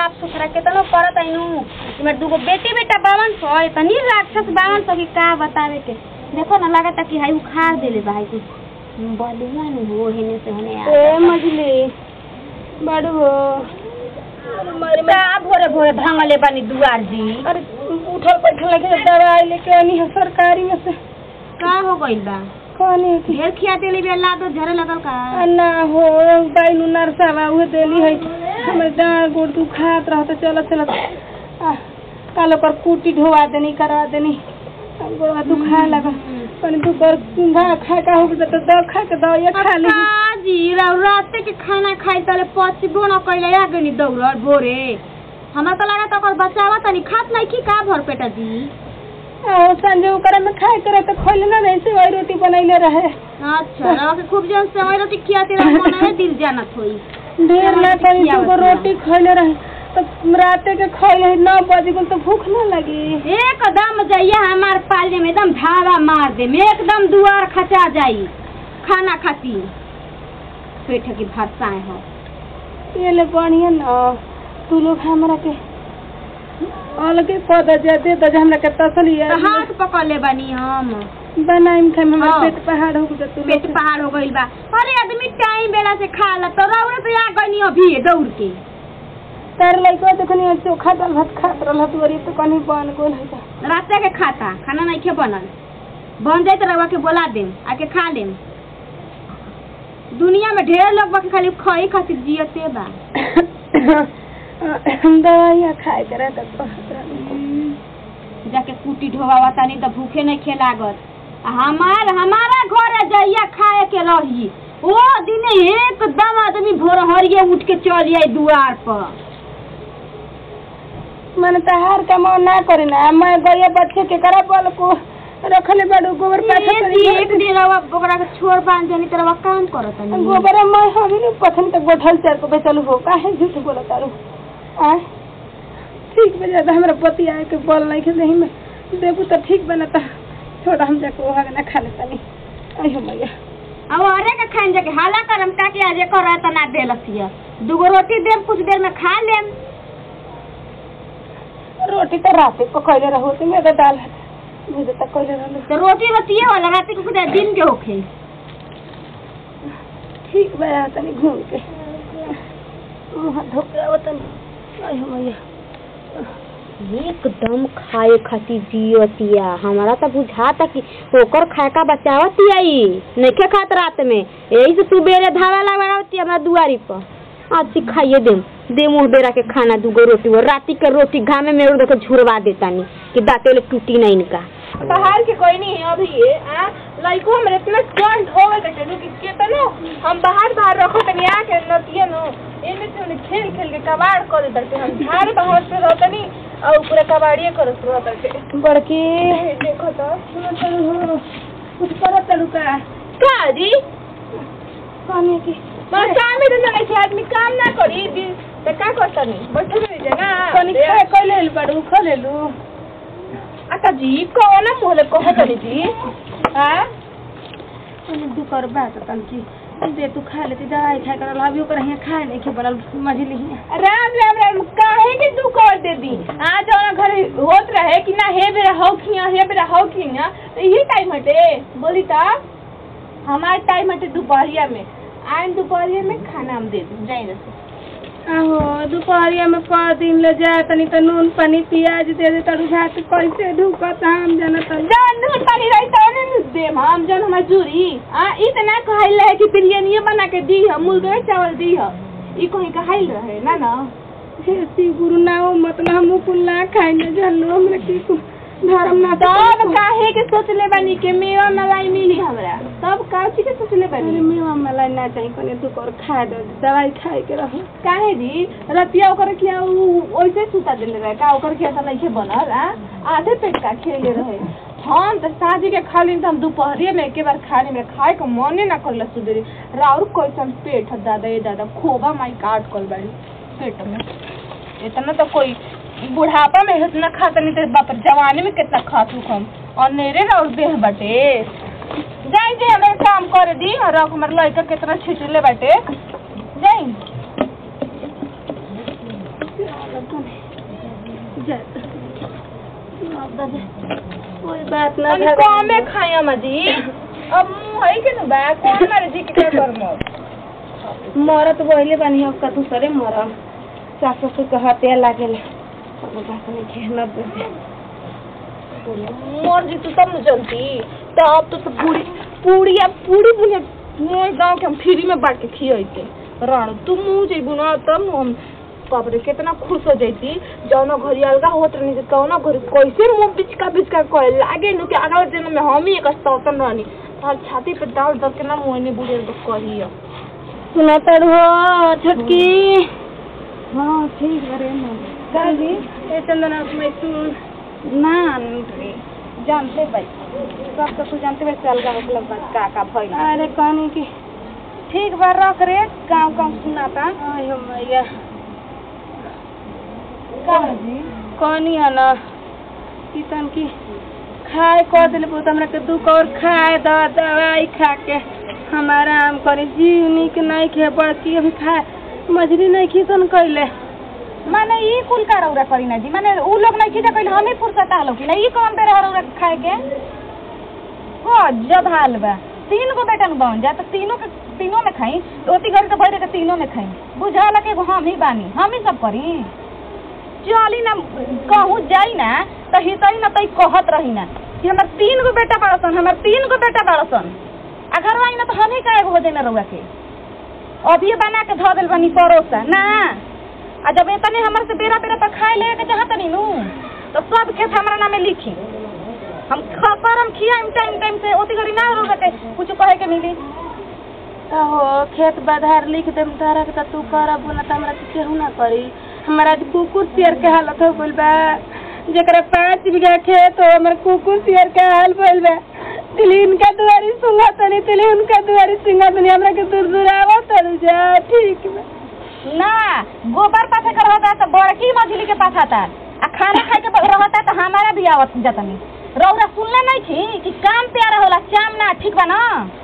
साफ सुथरा केतनो करत आइनु इमर दूगो बेटी बेटा बावन सौ तनी राक्षस बावन सौ की का बतावे के देखो ना लागता कि हाई उखाड़ देले भाई कुछ बलिया नहीं हो हेने से होने ए मजली बड़ू हो मारे का भोरे भोरे भांगले बानी दुआर जी अरे उठल बैठल लगे दवाई लेके आनी है सरकारी में से का हो गइल बा कहनी है कि ढेर खिया देली बेला तो झरे लगल का आ ना हो दाई नु नरसावा उहे देली है हमर डाँड़ गोड़ दुखात रहता चलत चलत आ काल ओकर कुटी ढोवा देनी करवा देनी आ, गोड़वा दुखा लगा कनी दुकर भा खा का हो गया तो दवा खा के दवाई खा ली अच्छा जी राव राते के खाना खाई तले पचबो न कइले आ गनी दौड़ भोरे हमरा तो लगा ओकर बचावा तनी खात नहीं की का भर पेटा जी आ संजय ओकरा में खाए करे तो खोले ना नहीं से वही रोटी बनैले रहे अच्छा रवा के खूब जन समय रोटी खियाते रह मन में दिल जानत होई ढेर ना रोटी करी खियावत तो ना। रोटी खैले रहे तो राते के खैले नौ बजे को तो भूख ना लगी एकदम जइया हमार पाले में एकदम धावा मार दे में एकदम दुआर खचा जाई खाना खाती पेट की भरसाए हो ये ले बढ़िया ना तू लोग हमरा के अलगे पद जे दे दे हमरा के तसली है तो हाथ पकड़ ले बानी हम बनाइम खाए में हमर हाँ। पेट पहाड़ हो गया तू पेट लोग पहाड़ हो गइल बा अरे आदमी टाइम बेला से खा ला तो रौरे तो आ गनी अभी दौड़ के तार लइका देखनी चोखा दाल भात खात रहल दुआरी तो कनी बन गोल है रास्ते के खाता खाना नहीं खे बनल बन जाए तो रवा के बोला देम आके खा लेम दुनिया में ढेर लोग बाकी खाली खई खातिर जियते बा दवाइया खाए करे तो कहत रहनी। जाके कुटी ढोवावा तानी तो भूखे नहीं खे लागत आ हमार हमारा घर है जइया खाए के रही ओ दिने एकदम आदमी भोर हरिये उठ के चल आई दुआर पर मैंने तहार का मन ना करे ना मैं गए बच्चे के करा बल को रखले बड़ू गोबर पाछा एक तनी दिन भर एक दिन रवा ओकरा के छोड़ बांध जानी तो रवा काम करत के। नहीं गोबर मैं हमी ने पथन तक गोठल चार को बेचल हो काहे झूठ बोला तारू आ ठीक बजा तो हमरा पति आए के बोल नहीं के नहीं में देबू तो ठीक बनता छोड़ा हम जाके वहां ना खा लेता नहीं आई हो मैया अब अरे के खाइन जाके हाला करम का के आजे कर त ना देलसिया दूगो रोटी देम कुछ देर में खा लेम रोटी तो रात को कहले रहो तो मेरा दाल है मुझे तक कहले रहलो तो रोटी बतिए वाला रात के कुछ दिन के होखे ठीक बया तनी घूम के मुंह धो के आवतनी आई हो मैया एकदम खाए खातिर जियतिया हमारा तो बुझाता कि ओकर खाए का बचावतिया ई नइखे खात रात में यही से सुबेरे धावा लगावती हमरा दुआरी पर आज से खाइए देम दे मुंह बेरा के खाना दूगो रोटी और राती के रोटी घामे में देखो झुरवा देतानी कि दांते ले टूटी नहीं इनका बाहर के कोई नहीं है अभी ये आ लइको हमरे इतना ठंड हो गए कटे कि केतनो हम बाहर बाहर रखो तनी आ के नतिया नो एने से ओने खेल खेल के कबाड़ कर देते हम झाड़ बाहर से रहतनी और पूरा कबाड़िए करत रहते बड़की देखो तो सुनो चलो हो कुछ करत तड़ू का का जी पानी की मैं काम में तो नहीं आदमी काम ना करी दिन तो का करतनी बैठल रह जा ना कनी खाए कइले बड़ू खलेलू आता जी कौन मोहले कहो तनी जी हां अने दुकर बात तन की दे तू खा लेती दवाई खाए कर अभी ओकर यहाँ खाए नहीं के बनल मझली राम राम राम काहे के तू कर दे दी आज जौन घर होत रहे कि ना हे बेरा हो खिया हे बेरा हो खिया तो यही टाइम हटे बोली ता हमार टाइम हटे दोपहरिया में आइन दोपहरिया में खाना हम दे दूं जाई रसे आहो दोपहरिया में क दिन ले जा तनी त नून पानी प्याज दे दे तड़ू भात कैसे ढुकत हम जानत जान नून पानी रही त ने दे हम जन हमार जूरी आ इतना कहल है कि बिरयानी बना के दी हम मुर्गा चावल दी ह ई कहीं कहल रहे ना ना हे सी गुरु ना हो मतलब हम कुल ना खाई ना जानलो हमरा की कुल धर्म ना तब काहे के सोचले बानी के मेवा मलाई मिली हमरा तब काची के सोचले बानी मेवा मलाई ना चाहिए कोने तू कर खा दे दवाई खाए के रहो काहे जी रतिया ओकर किया ओइसे सुता देले रहे का ओकर किया त नहीं बनल आ आधे पेट का खेले रहे हम तो साझी के खा ली तो हम दोपहरिया में एक बार खाने में खाए के मने ना करला सुधरी राउर कैसन पेट है दादा ये दादा खोबा माई काट कल बाड़ी पेट में इतना तो कोई बुढ़ापा में इतना खाता नहीं तो बाप रे, जवानी में कितना खात हूँ हम और नेरे राउर देह बाटे जाई जे हमें काम कर दी और रख हमारे लड़का कितना छिटले बाटे जाई कोई बात ना तनी कमे खाई अम्मा जी अब मुंह है के न बा कौन मारे जी के क्या करम मरत बहिले बानी अब कतू करे मरम सास ससुर के हत्या लागेला अब बात नहीं खेलना बुझे मर जी तू सब न जनती तो अब तो सब पूरी पूरी अब पूरी बुने मोर गांव के हम फ्री में बांट के खियते रण तू मुंह जेबू ना तब न हम बाप रे कितना खुश हो जाती जौना घरी अलगा होत रहनी से कौना घरी कैसे मुंह बिचका बिचका करे लागे नु कि अगला जन्म में हम ही एक सौतन रहनी तार छाती पे डाल दब के ना मुंह ने बुढ़े तो कही सुना तर हो छोटकी हाँ ठीक बरे दादी ए चंदना मैं तू ना रे जानते भाई सब तो तू जानते भाई चल का मतलब बस का का भइल अरे कहनी कि ठीक बा रख रे गाँव गाँव सुनाता आयो मैया का कहनी है ना कि तन की खाए कह दिले बहुत हमरा के दुख और खाए द दवाई खा के हमारा आराम करे जीव निक नहीं खे बड़की अभी खाए मछली नहीं खीसन कैले माने ई कुल का रौरा करी ना जी माने उ लोग नहीं खींचा कइल हमें फुर्सत आलो कि नहीं कौन दे रहा रौरा खाए के हो जब हाल बा तीन गो बेटन बन जा तो तीनों के तीनों में खाई ओती घर के भरे के तीनों में खाई बुझा लगे एगो हम ही बानी हम ही सब करी चली ना कहूँ जाई ना तो हितई ना तई कहत रही ना कि हमार तीन गो बेटा बड़सन हमार तीन गो बेटा बड़सन आ घर आई ना तो हम ही का एगो हो जाई ना रउआ के अभी बना के धो दिल बनी परोसा ना आ जब इतने हमर से बेरा बेरा पर खाए ले के चाहत नहीं नू तो सब खेत हमरा नामे लिखी हम ख- करम खियाम टाइम टाइम से ओती घड़ी ना रो के कुछ कहे के मिली हो खेत बाधार लिख देम तारा के त तू करब ना त हमरा के केहू ना करी हमारा आज कुकुर शेर के हालत हो गइल बा जेकरा पाँच बीघा खेत हो हमर कुकुर शेर के हाल भइल बा तिली इनका दुआरी सुंगा तनी तिली उनका दुआरी सुंगा तनी हमरा के दूर दूर आवत तनी जा ठीक बा ना गोबर पाथे कर रहता तो बड़की मछली के पास आता आ खाना खाए के रहता तो हमारा भी आवत जतनी रौरा सुनले नहीं थी कि काम प्यारा होला चाम ना ठीक बा ना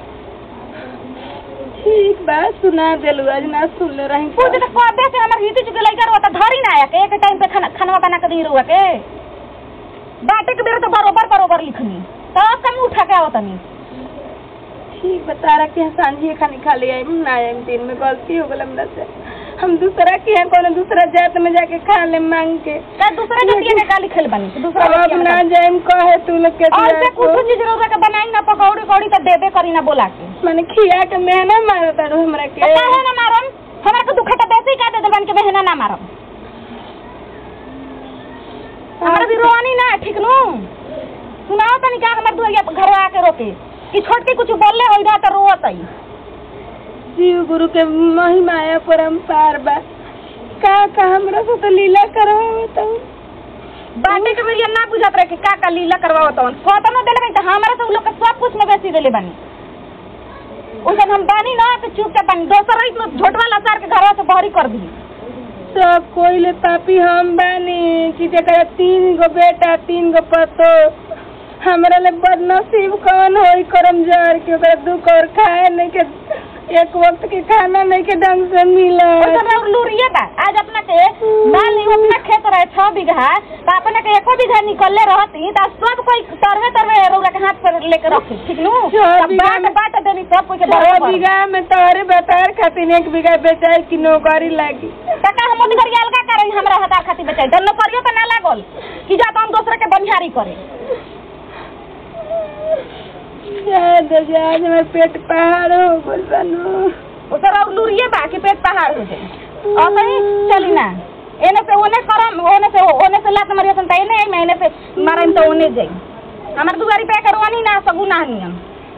ठीक बा सुना देलू आज ना सुनले रही पूछ तो कबे से हमर हिती चुके लइका रहता धरी ना आया के एक टाइम पे खाना खाना बना के दी रहुआ के बाटे के बेरा तो बरोबर बरोबर लिखनी तब कम उठा के आवतनी ठीक बा तारा के यहाँ सांझी खानी खा लिया ना आइम दिन में गलती हो गल हमरा से हम दूसरा के यहाँ कोनो दूसरा जात में जाके खा ले मांग के का दूसरा जतिया के गाली खेल बनी तो दूसरा अब अब जतिया में ना का- जाइम कहे तू लोग के और दुआर से को। कुछ चीज रौरा के बनाई ना पकौड़ी कौड़ी तो देबे करी ना बोला के माने खिया के मेहना मारो तारू हमरा तो के काहे ना मारम हमरा के दुखा तो बेसी का दे देबन के बहना ना मारम हमरा भी रोनी ना ठीक नु सुनाओ तनी का हमर दुआरिया पर घर आके रोके कि छोट के कुछ बोलले होई ना तो रोवत आई शिव गुरु के महिमा है परम्पार बा का का हमरा से तो लीला करो तो बाटे के बेरिया ना बुझात रहे कि का का लीला करवाओ तवन कतनो देले बनी तो हमरा से उ लोग के सब कुछ में बेसी देले बनी उसन हम बानी ना तो चुपचाप बानी दोसर रही में झोटवा लसार के घरवा से बहरी कर दी सब कोई ले पापी हम बानी कि जकरा तीन गो बेटा तीन गो पतो हमरा ले बदनसीब कौन होई करम जार के ओकरा दुख और खाए नहीं के एक वक्त के खाना नहीं के ढंग से मिला उसन और लूरिए बा आज अपना के मान ली अपना खेत रहे छह बीघा तो अपना के एको बीघा निकलले रहती तो सब कोई तरवे तरवे रौरा के हाथ पर लेके रखी ठीक नु छह तब बीघा बाट में- बाट देनी सब कोई के छह बराबर बीघा में तोहरे बतार खातिर एक बीघा बेचाई की नौकरी लागी टका हम ओदी घरी अलगा करई हमरा हतार खातिर बेचाई दल करियो त ना लागल कि जा हम दूसरे के बनिहारी करे जाए दे जाए हमारे पेट पहाड़ हो गइल बानू उतर और लूरिए बा कि पेट पहाड़ हो जाए और कहीं चली ना एने से ओने करम ओने से ओने से लात मारियो सन त एने आई एने से मारम त ओने जाई हमर दुआरी पे करवानी ना सगु ना नियम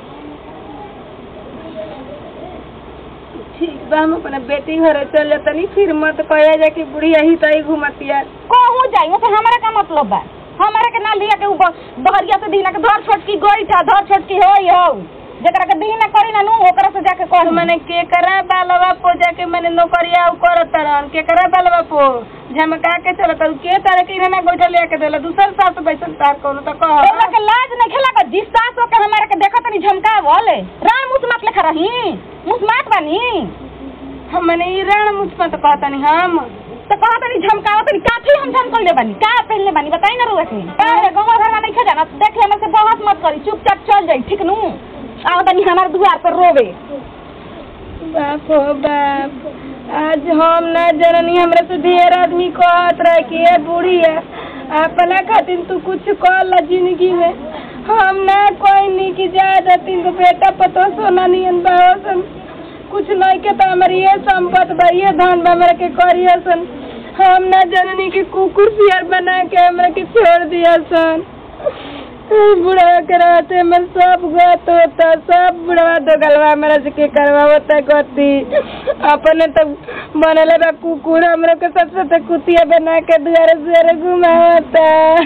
ठीक बा हम अपना बेटी घरे चल जातनी फिर मत कहे जा कि बुढ़िया ही तई घुमतिया कहूँ जाई ओसे हमरा का मतलब बा हमरा के ना लिया के उ ब- बहरिया से दीना के धर छोटकी गई था धर छोटकी होई हो जेकरा के दीना करी ना नु ओकरा से जाके कह तो मैंने के करा बालवा पो जाके मैंने नौकरिया उ करत रहन के करा बालवा पो झमका के चलत रहन। के तारे के इन्हें गोइठा लेके देला दूसर सास बैठल तार कोनो तो कह तोरा के लाज नहीं खेला का जिस सास के हमारे के देखत नहीं झमकावल रान मुस मत लेखा रही मुस मात बानी हम मैंने ई रण मुझ पर तो कहता नहीं हम तो कहा तनी झमकावा तनी काफी हम झमकल बानी का पहनले बानी बताई ना रुआ के अरे गांव घर में नहीं खा जाना देख ले हमसे बहस मत करी चुपचाप चल जाई ठीक नु आओ तनी हमार द्वार पर रोवे बाप हो बाप आज हम ना जननी हमरा से ढेर आदमी कहत रहे कि ये बूढ़ी है अपना खातिर तू कुछ कर ला जिंदगी में हम ना कोई नहीं कि ज्यादा तीन गो बेटा पतो सोना नियन बासन कुछ नहीं के तो हमारी ये संपत बा ये धन बा हमरा के करिए सन हम ना जननी कि कुकुर सियर बना के हमरा के छोड़ दिया सन बुढ़वा के रहते में सब गत होता सब बुढ़वा तो गलवा मेरा से के करवा होता गति अपने तो बनले बा कुकुर हमरो के सब से कुतिया बना के दुआरे दुआरे घुमावता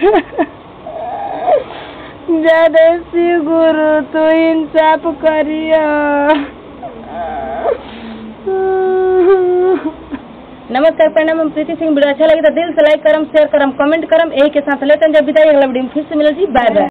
ज्यादा शिव गुरु तू इंसाफ करियो नमस्कार प्रणाम हम प्रीति सिंह वीडियो अच्छा लगे तो दिल से लाइक करम शेयर करम कमेंट करम यही के साथ लेते हैं जब विदाई अगला वीडियो में फिर से मिले जी बाय बाय